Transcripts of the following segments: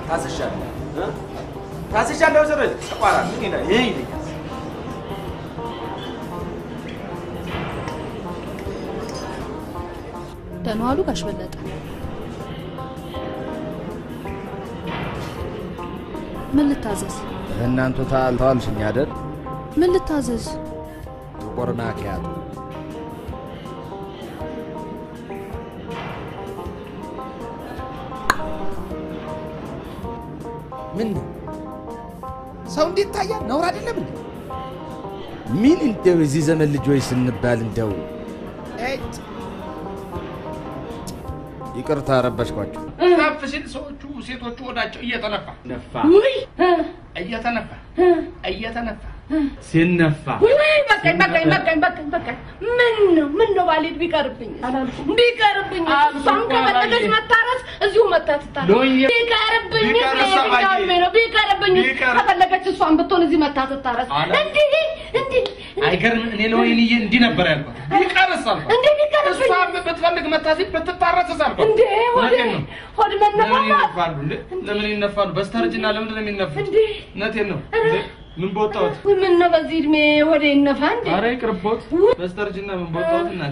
ታስሻለሁ እ? ታስሻለሁ ወይዘሮ ተቋራ ምን ይላል ይሄ ይለኛል ደህና ዋሉ ጋሽ በለጠ። ምን ልታዘዝ? እናንቱ ታልተዋልሽኝ አይደል? ምን ልታዘዝ? ጥቁር ማኪያቶ ምን ነው ሰው እንዴት ታያል? ነውር አይደለም እንዴ? ምን እንደው የዚህ ዘመን ልጆች ስንባል እንደው እጭ! ይቅርታ ረበሽኳችሁ። ከፍ ሲል ሰዎቹ ሴቶቹ ወዳቸው እየተነፋ ነፋ እየተነፋ እየተነፋ ሲነፋ ውይ በቃኝ በቃኝ በቃኝ በቃኝ በቃኝ። ምን ነው ምን ነው ባሌት ቢቀርብኝ ቢቀርብኝ እሷም ከፈለገች መታረስ እዚሁ መታ ትታረስ። ሎዬ፣ ቢቀርብኝ ቢቀርስ አባዬ፣ ቢቀርብኝ ነው ቢቀርብኝ ቢቀር- ከፈለገች እሷም ብትሆን እዚህ መታ ትታረስ። አለ። እንዲህ እንዲህ አይገርም። እኔ ለወይንዬ እንዲህ ነበር ያልኳት። ቢቀርስ አልኳት። እንዴ ቢቀርብኝ እሷም ብትፈልግ መታሲ ብትታረስስ አልኳት። እንዴ ሆድ እውነቴን ነው። ሆድ ለምን መነፋፋት ይነፋሉ እንዴ? ለምን ይነፋሉ? በስተርጅና ለምንድን ነው የሚነፉት? እንዴ እውነቴን ነው። እንዴ ምን በወጣሁት? ውይ ምን ነው በዚህ እድሜ ሆዴ ይነፋ እንዴ? ኧረ ይቅርቦት። በስተርጅና ምን በወጣሁት እናቴ።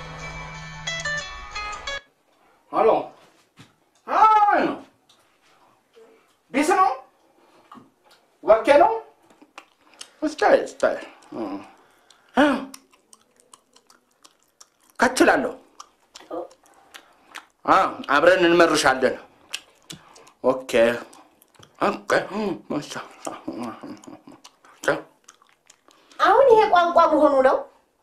ሄሎ አይ ነው ቤት ነው ወርኬ ነው እስታይ እስታይ እ ከችላለሁ አ አብረን እንመርሻለን ኦኬ ኦኬ ማሻ አሁን ይሄ ቋንቋ መሆኑ ነው።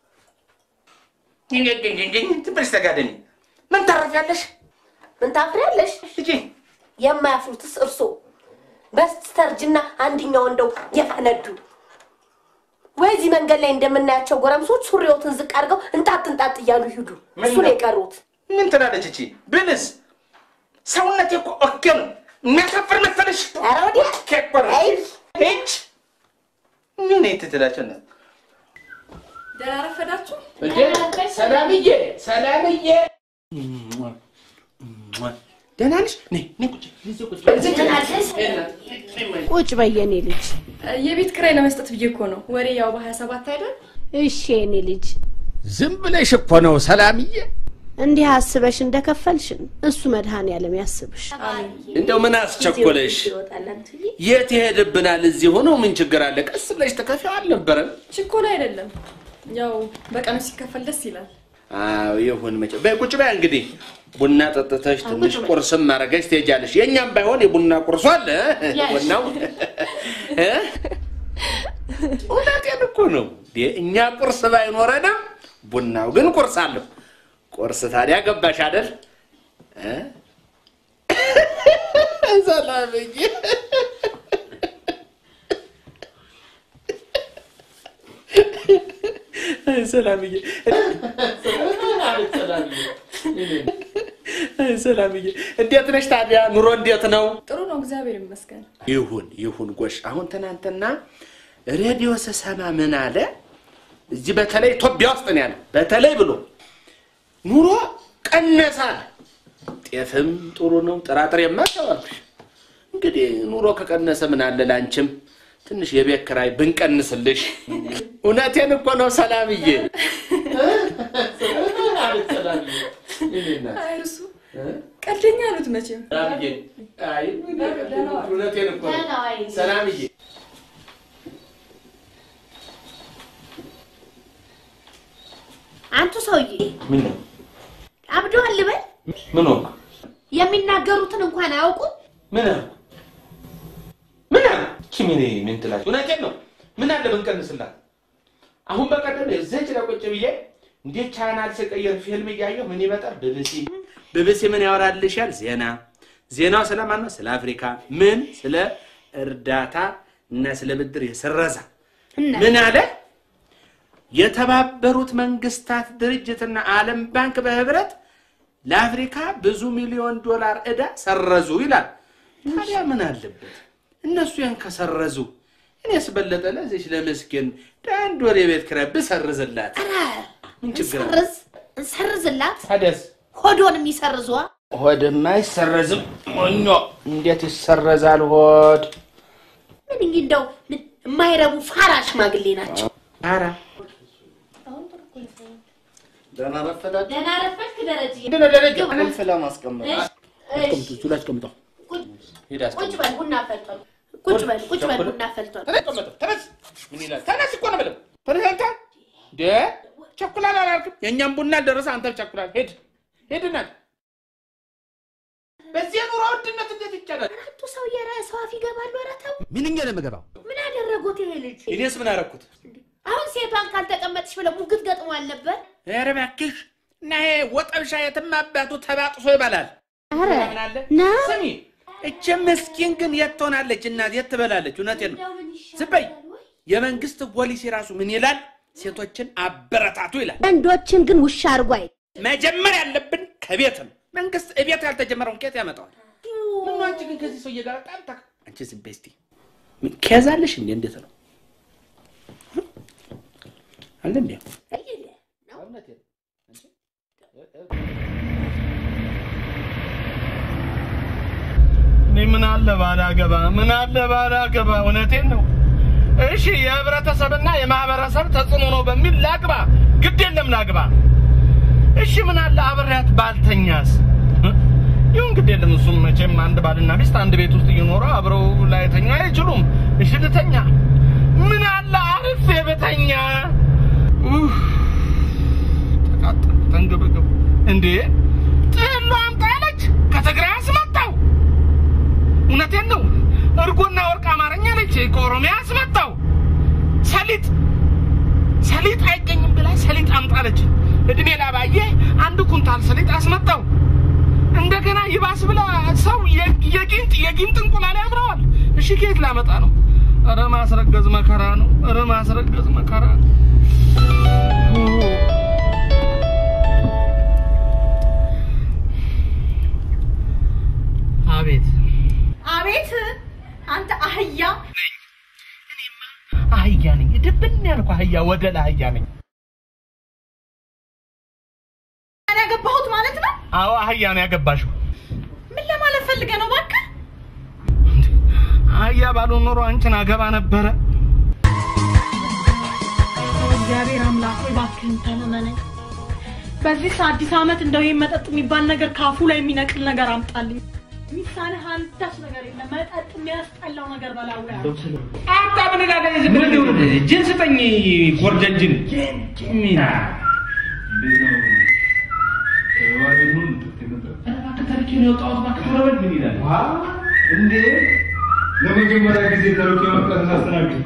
ትንሽ ተጋደኒ ምን ታረፊያለሽ ምን ታፍሪያለሽ? ልጄ የማያፍሩትስ እርሶ በስተርጅና አንድኛው እንደው የፈነዱ ወይ እዚህ መንገድ ላይ እንደምናያቸው ጎረምሶች ሱሪዎትን ዝቅ አድርገው እንጣጥ እንጣጥ እያሉ ይሂዱ። እሱ ነው የቀሩት። ምን ትላለች እቺ ብልስ ሰውነቴ እኮ ኦኬ ነው የሚያሳፍር መሰለሽ ኧረ ወዲያ ኦኬ እኮ ነው ሂጅ ምን ትትላቸው ነው ደህና ረፈዳችሁ? ሰላምዬ ሰላምዬ ደህና ነሽ ነይ ነይ ቁጭ እዚህ ቁጭ በይ፣ እዚህ ቁጭ ቁጭ በየኔ ልጅ። የቤት ኪራይ ለመስጠት ብዬ እኮ ነው። ወሬ ያው በሀያ ሰባት አይደል? እሺ የኔ ልጅ፣ ዝም ብለሽ እኮ ነው ሰላምዬ። እንዲህ አስበሽ እንደከፈልሽን እሱ መድኃኔዓለም ያስብሽ። እንደው ምን አስቸኮለሽ? የት ይሄድብናል? እዚህ ሆኖ ምን ችግር አለ? ቀስ ብለሽ ተከፊው አልነበረም? ችኮላ አይደለም። ያው በቀኑ ሲከፈል ደስ ይላል። አዎ ይሁን። መቼ በይ ቁጭ በይ እንግዲህ ቡና ጠጥተሽ ትንሽ ቁርስም ማድረገሽ ትሄጃለሽ። የእኛም ባይሆን የቡና ቁርሱ አለ ቡናው እ? እውነቴን እኮ ነው። እኛ ቁርስ ባይኖረንም ቡናው ግን ቁርስ አለው። ቁርስ ታዲያ ገባሽ አይደል? እ? ሰላምዬ ሰላምዬ ሰላምዬ እንዴት ነሽ ታዲያ? ኑሮ እንዴት ነው? ጥሩ ነው፣ እግዚአብሔር ይመስገን። ይሁን ይሁን። ጎሽ አሁን ትናንትና ሬዲዮ ስሰማ ምን አለ? እዚህ በተለይ ኢትዮጵያ ውስጥ ነው ያለ በተለይ ብሎ ኑሮ ቀነሳል። ጤፍም ጥሩ ነው፣ ጥራጥሬማ ተባልኩሽ። እንግዲህ ኑሮ ከቀነሰ ምን አለ ላንቺም ትንሽ የቤት ኪራይ ብንቀንስልሽ። እውነቴን እኮ ነው ሰላምዬ። አይ እርሱ ቀልደኛ አሉት መቼም። ሰላምዬ፣ አይ እውነቴን እኮ ነው ሰላምዬ። አንቱ ሰውዬ ምን ነው አብደዋል ልበል? ምን ሆንክ? የሚናገሩትን እንኳን አያውቁም። ምን አልኩ? ምን አልኩ? እቺ ምን ምን ትላለች? እውነቴን ነው። ምን አለ ብንቀንስላት? አሁን በቀደም እዚህች ላይ ቁጭ ብዬ እንዴት ቻናል ስቀይር ፊልም እያየሁ ምን ይመጣል? ቢቢሲ ቢቢሲ ምን ያወራልሻል? ዜና ዜናው ስለማን ነው? ስለ አፍሪካ ምን ስለ እርዳታ እና ስለ ብድር የሰረዛ ምን አለ? የተባበሩት መንግስታት ድርጅትና ዓለም ባንክ በህብረት ለአፍሪካ ብዙ ሚሊዮን ዶላር ዕዳ ሰረዙ ይላል። ታዲያ ምን አለበት እነሱ ያን ከሰረዙ እኔስ በለጠ ለዚች ለምስኪን አንድ ወር የቤት ኪራይ ብሰርዝላት ምን ችግር አለ? ሰርዝ ሰርዝላት ታዲያስ ሆዶን የሚሰርዟ ሆድማ አይሰረዝም። ሞኞ እንዴት ይሰረዛል ሆድ? ምን እንግዲህ እንደው ምን የማይረቡ ፋራ ሽማግሌ ናቸው። ኧረ ደህና ረፈዳችሁ። ደህና ረፈድክ ደረጀ። ምንድን ነው ደረጀ? ቁልፍ ለማስቀመጥ አስቀምጡ፣ እሱ ላይ አስቀምጠው። ሂድ አስቀምጥ። ቁጭ በል ቡና ፈልቷል። ቁጭ በል ቁጭ በል ቡና ፈልቷል። ተነስ፣ አስቀምጠው። ተነስ። ምን ይላል? ተነስ እኮ ነው የምለው። ተነስ አንተ። እንደ ቸኩላል አላልክም? የእኛም ቡና አልደረሰ፣ አንተ ቸኩላል። ሂድ ሂድ፣ እናት በዚህ የኑሮ ውድነት እንዴት ይቻላል? አራቱ ሰው የሰው አፍ ይገባሉ። ኧረ ተው። ምንኛ ነው የምገባው? ምን አደረጉት ይሄ ልጅ? እኔስ ምን አደረኩት? አሁን ሴቷን ካልተቀመጥሽ ብለው ሙግት ገጥሟል ነበር። ኧረ እባክሽ እና ይሄ ወጠብሻ የትም አባቱ ተባጥሶ ይበላል። ኧረ ምን አለ ና ስሚ፣ እች ምስኪን ግን የት ትሆናለች? እናት የት ትበላለች? እውነቴን ነው። እንደው ምን ይሻላል ዝም በይ። ወይ? የመንግስት ፖሊሲ ራሱ ምን ይላል? ሴቶችን አበረታቱ ይላል። ወንዶችን ግን ውሻ አድርጎ አይ መጀመር ያለብን ከቤት ነው። መንግስት እቤት ያልተጀመረውን ከየት ያመጣዋል? ምን ነው አንቺ ግን ከዚህ ሰውዬ ጋር በጣም ታ አንቺ ዝም በይ እስቲ። ምን ከያዛለሽ እንዴ? እንዴት ነው አለ እንዴ? እየለ ነው። እውነቴን ነው። እንጂ እኔ ምን አለ ባላገባ፣ ምን አለ ባላገባ። እውነቴን ነው። እሺ የህብረተሰብና የማህበረሰብ ተጽዕኖ ነው በሚል ላግባ፣ ግድ የለም ላግባ። እሺ ምን አለ አብሬያት ባልተኛስ? ይሁን ግድ የለም። እሱም መቼም አንድ ባልና ሚስት አንድ ቤት ውስጥ እየኖሩ አብረው ላይተኛ አይችሉም። እሺ ልተኛ። ምን አለ አርፌ ብተኛ? ኡፍ፣ ተቃጠልኩ፣ ተንገበገቡ። እንዴ ጥሎ አምጣ አለች፣ ከትግራይ አስመጣው። እውነቴን ነው። እርጎና ወርቅ አማርኛ ነች። ከኦሮሚያ አስመጣው። ሰሊጥ ሰሊጥ አይገኝም ብላ ሰሊጥ አምጣለች። እድሜ ላባዬ አንድ ኩንታል ሰሊጥ አስመጣው። እንደገና ይባስ ብላ ሰው የ- የጊንጥ የጊንጥ እንቁላል ያምረዋል። እሺ ከየት ላመጣ ነው? ኧረ ማስረገዝ መከራ ነው። ኧረ ማስረገዝ መከራ ነው። አቤት አቤት አንተ አህያ አህያ ነኝ። ድብን ያልኩ አህያ ወደላ አህያ ነኝ። እኔ ያገባሁት ማለት ነው። አዎ አህያ ነው ያገባሽው። ምን ለማለት ፈልገህ ነው? እባክህ አህያ ባልሆን ኖሮ አንቺን አገባ ነበረ። እግዚአብሔር አምላክ ሆይ እባክህን ተለመነኝ። በዚህ አዲስ ዓመት እንደው ይሄን መጠጥ የሚባል ነገር ካፉ ላይ የሚነቅል ነገር አምጣልኝ። ሚሳንህ አንዳች ነገር የለም። መጠጥ የሚያስጠላው ነገር በላው ያለ አታ ምን ጋር ዝም ብለህ ይሁን ጅን ስጠኝ ጎርደን ጅን ሚና እንዴ ለመጀመሪያ ጊዜ ተልኮ የመጣን ሳስተናግድ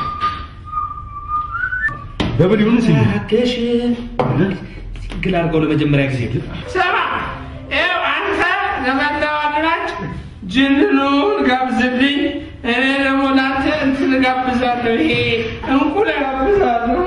ደብል ይሁን ሲል ገሽ ግል አድርገው ለመጀመሪያ ጊዜ ስማ ይኸው አንተ ለመላዋድራች ጅንኑን ጋብዝልኝ እኔ ደግሞ ለአንተ እንትን ጋብዛለሁ ይሄ እንቁል ጋብዛለሁ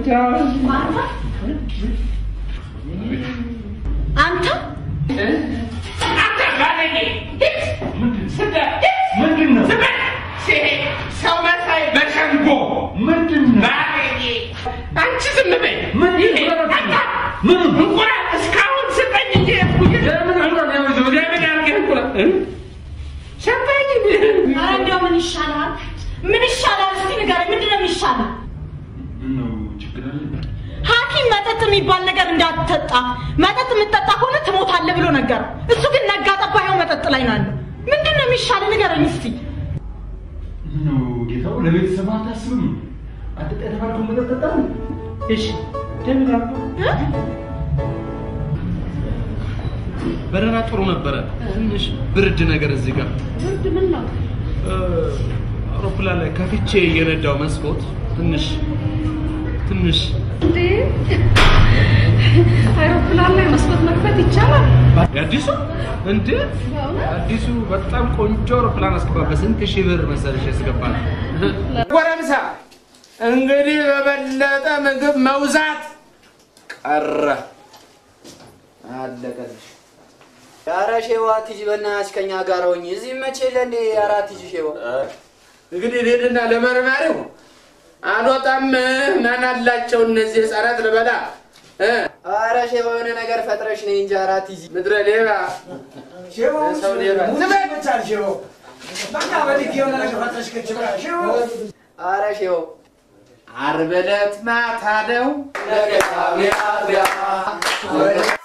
አንተ አንተ ባለጌ ሂድ ስደት ምንድን ነው ስበል ሰው መሳይ በሸንጎ ምንድን ነው ባለጌ አንቺ ዝም በይ ምን ይሄ አንተ ምን እንቁላል እስካሁን ስጠኝ እንጂ ለምን እንቁላል ያው ለምን ያልከኝ እንቁላል እ? ሰጠኝ ኧረ እንደው ምን ይሻላል? ምን ይሻላል? እስቲ ንገረኝ፣ ምንድን ነው የሚሻለው? ነው ችግር አለ ሐኪም መጠጥ የሚባል ነገር እንዳትጠጣ፣ መጠጥ የምትጠጣ ከሆነ ትሞታለህ ብሎ ነገር። እሱ ግን ነጋ ጠባ ይኸው መጠጥ ላይ ነው ያለው። ምንድን ነው የሚሻለው? ንገረኝ እስቲ። ነው ጌታው ለቤተሰብ አታስብም አትጠጣ የተባልከውን መጠጥ ጠጣ ነው እሺ ደምን ያልኩህ በረራ ጥሩ ነበረ። ትንሽ ብርድ ነገር እዚህ ጋር ብርድ ምን ነው? እ፣ አውሮፕላን ላይ ከፍቼ የነዳው መስኮት ትንሽ ትንሽ እንዴ አይሮፕላን ላይ መስኮት መክፈት ይቻላል? የአዲሱ እንደ አዲሱ በጣም ቆንጆ አውሮፕላን አስገባ። በስንት ሺህ ብር መሰለሽ ያስገባል? ጎረምሳ እንግዲህ በበለጠ ምግብ መውዛት ቀረ። አለቀልሽ። ኧረ ሼዋ ትጂ በእናትሽ ከኛ ጋር ሆኜ እዚህ መቼ ለእንዴ አራት ትጂ ሼዋ እንግዲህ ልሄድና ለመርማሪው አልወጣም ማን አላቸው እነዚህ ህፃናት ልበላ እ? ኧረ ኧረ ሼባ የሆነ ነገር ፈጥረሽ ነይ እንጂ አራት ይዚ ምድረ ሌባ ሰው ሌባ ኧረ ሼባው ዓርብ ዕለት ማታ ነው ነገ